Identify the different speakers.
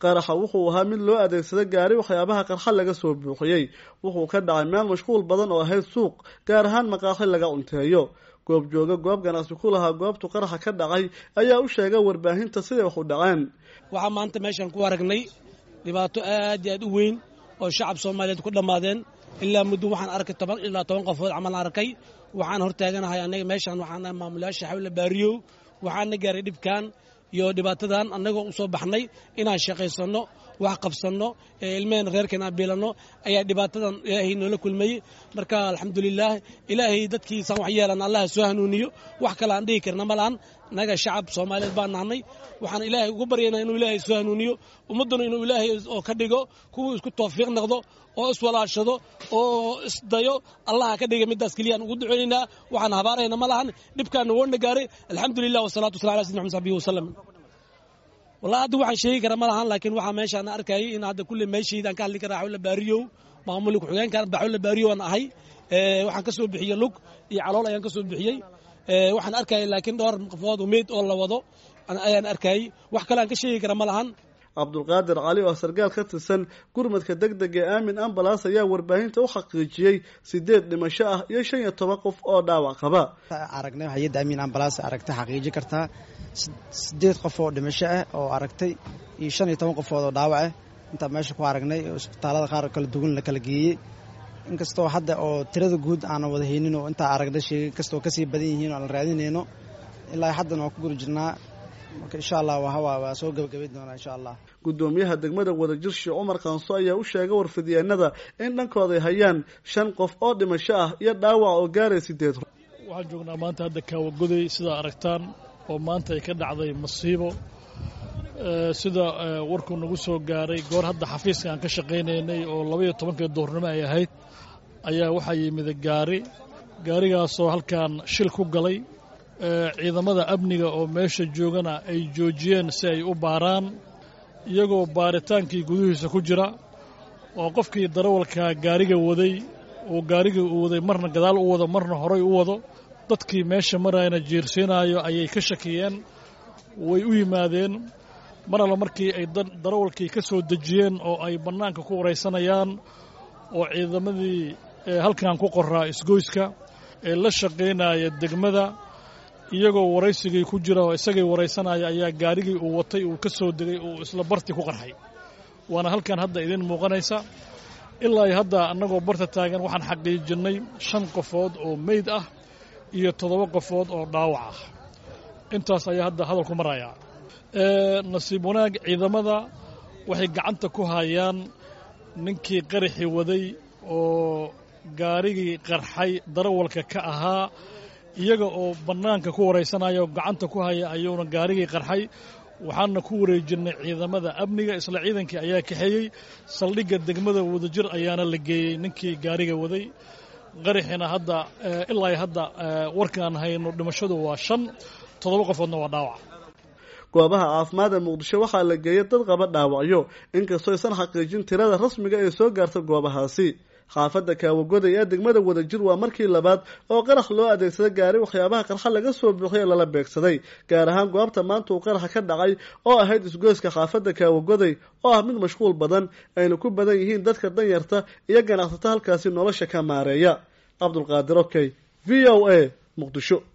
Speaker 1: qaraxa wuxuu ahaa mid loo adeegsada gaari waxyaabaha qarxa laga soo buuxiyey wuxuu ka dhacay meel mashquul badan oo ahayd suuq gaar ahaan maqaaxi laga cunteeyo goob jooga goob ganacsi ku lahaa goobtu qaraxa ka dhacay ayaa u sheegay warbaahinta siday wax u dhaceen
Speaker 2: waxaa maanta meeshaan ku aragnay dhibaato aad iyo aad u weyn oo shacab soomaaliyeed ku dhammaadeen ilaa muddo waxaan arkay toban ilaa toban qofood camal arkay waxaan hortaaganahay anaga meeshaan waxaan maamulayaasha xawla baariyow waxaana gaaray dhibkan iyo dhibaatadan annagoo u soo baxnay inaan shaqaysanno wax qabsanno ilmeheen reerkeen aan biilanno ayaa dhibaatadan ilaahay noola kulmayey marka alxamdulilaah ilaahay dadkiisaan wax yeelan allaha soo hanuuniyo wax kale aan dhihi karna ma lahan naga shacab soomaaliyeed baan nahnay waxaan ilaahay ugu baryaynaa inuu ilaahay soo hanuuniyo ummadduna inuu ilaahay oo ka dhigo kuwuu isku tawfiiq noqdo oo iswalaashado oo isdayo allaha ka dhiga middaas keliyaan ugu duceynaynaa waxaan habaarayna ma lahan dhibkaana woona gaaray alxamdulilah wasalatu wasala ala sidina mxmed sabihi wasalam wallahi hadda waxaan sheegi kara ma lahan laakiin waxaa meeshaan arkayay in hadda kulle meeshaydaan ka hadli karaa xawla baariyow maamulka ku-xigeenkan baxawla baariyow aan ahay waxaan ka soo bixiyey lug iyo calool ayaan ka soo bixiyey waxaan arkayay laakiin dhowr qofood meyd oo la wado ayaan arkayay wax kale aan ka sheegi kara ma lahan
Speaker 1: cabdulqaadir cali oo sargaal ka tirsan gurmadka deg deg ee aamin ambalaas ayaa warbaahinta u xaqiijiyey sideed dhimasho ah iyo shan iyo toban qof oo dhaawac qaba
Speaker 3: aragnay hay-adda aamin ambalaas aragtay xaqiiji kartaa sideed qof oo dhimasho ah oo aragtay iyo shan iyo toban qofood oo dhaawac ah intaa meesha ku aragnay oo isbitaalada qaar kala duwan la kala geeyey inkastoo hadda oo tirada guud aanan wada haynin oo intaa aragnay sheegay inkastoo kasii badan yihiin oo aan raadinayno ilaa haddana waa ku guri jirnaa marka insha allah waa soo gabagabayn doonaa insha allah
Speaker 1: guddoomiyaha degmada wadajir sheekh cumar kaanso ayaa u sheegay warfidyeennada in dhankooday hayaan shan qof oo dhimasho ah iyo dhaawac oo gaaray sideed
Speaker 4: waxaan joognaa maanta hadda kaawagoday sidaa aragtaan oo maanta ay ka dhacday masiibo sida warkuu nagu soo gaaray goor hadda xafiiska aan ka shaqaynaynay oo labaiyo tobankii duhurnimo ay ahayd ayaa waxaa yimid gaari gaarigaasoo halkan shil ku galay ciidamada amniga oo meesha joogana ay joojiyeen si ay u baaraan iyagoo baaritaankii gudihiisa ku jira oo qofkii darawalka gaariga waday uu gaarigii uu waday marna gadaal u wado marna horay u wado dadkii meesha marayna jiirsiinaayo ayay ka shakiyeen way u yimaadeen mar alla markii ay darawalkii ka soo dejiyeen oo ay bannaanka ku waraysanayaan oo ciidamadii halkan ku qoraa isgoyska ee la shaqaynaya degmada iyagoo waraysigii ku jira oo isagii waraysanaya ayaa gaarigii uu watay uu ka soo degay uu isla barti ku qarxay waana halkan hadda idiin muuqanaysa ilaa iyo hadda annagoo barta taagan waxaan xaqiijinnay shan qofood oo meyd ah iyo toddoba qofood oo dhaawac ah intaas ayaa hadda hadalku marayaa nasiib wanaag ciidamada waxay gacanta ku hayaan ninkii qaraxii waday oo gaarigii qarxay darawalka ka ahaa iyaga oo bannaanka ku waraysanaya oo gacanta ku haya ayuuna gaarigii qarxay waxaana ku wareejinnay ciidamada amniga isla ciidankii ayaa kaxeeyey saldhigga degmada wadajir ayaana la geeyey ninkii gaariga waday qaraxina hadda ilaa hadda warkaan hayno dhimashadu waa shan toddoba qofoodna waa dhaawac
Speaker 1: goobaha caafimaad ee muqdisho waxaa la geeyay dad qaba dhaawacyo inkastoo aysan xaqiijin tirada rasmiga ee soo gaarta goobahaasi xaafadda kaawagoday ee degmada wadajir waa markii labaad oo qarax loo adeegsada gaari waxyaabaha qarxa laga soo buuxiyay lala beegsaday gaar ahaan goobta maanta uu qaraxa ka dhacay oo ahayd isgoyska xaafadda kaawagoday oo ah mid mashquul badan ayna ku badan yihiin dadka danyarta iyo ganacsata halkaasi nolosha ka maareeya cabdulqaadir okey v o a muqdisho